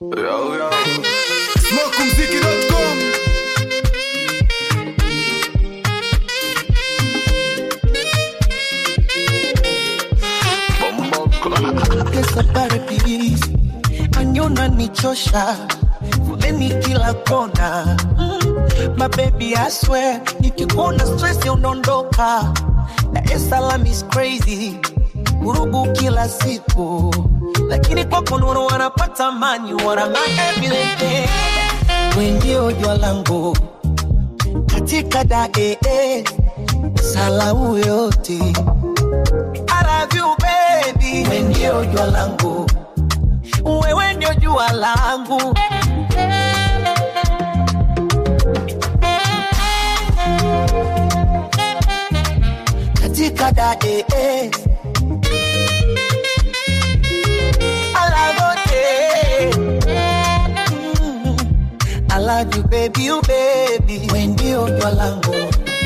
Yo, yo. Smokumziki.com Kesapare please, anyona nichosha fuleni kila kona mm. My baby I swear, nikikuona stress unaondoka. Dar es Salaam is crazy, vurugu kila siku, lakini kwako nuru wanapata mani, wana my everything. We ndio jua langu katika dae salau yote I love you baby, wewe ndio jua langu, wewe ndio jua langu. Katika dae I love you, Mm. I love you baby, you baby, wewe ndio jua langu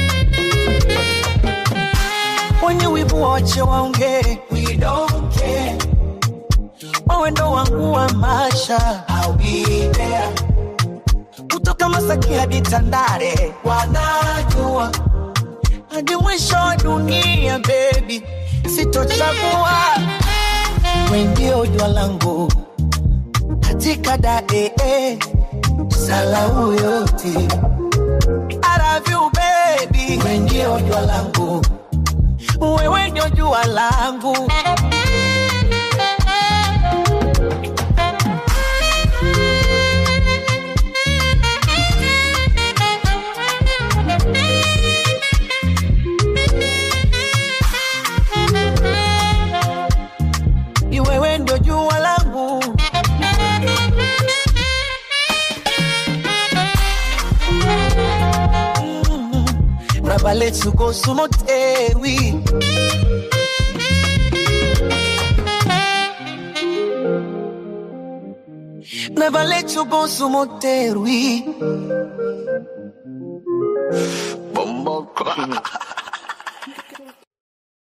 wenye wivu wache waongee, we don't care. Wewe ndo wangu wa maisha, I'll be there. Kutoka Masaki hadi Tandale, wanajua hadi mwisho wa dunia, baby, sitochagua. Wewe ndio jua langu katika dae salau yote. I love you baby, wewe ndio jua langu wewe ndio jua langu. Ni Wewe ndio jua langu. Mm. Raba let's go sumotewi. Never let you go sumotewi. Bombo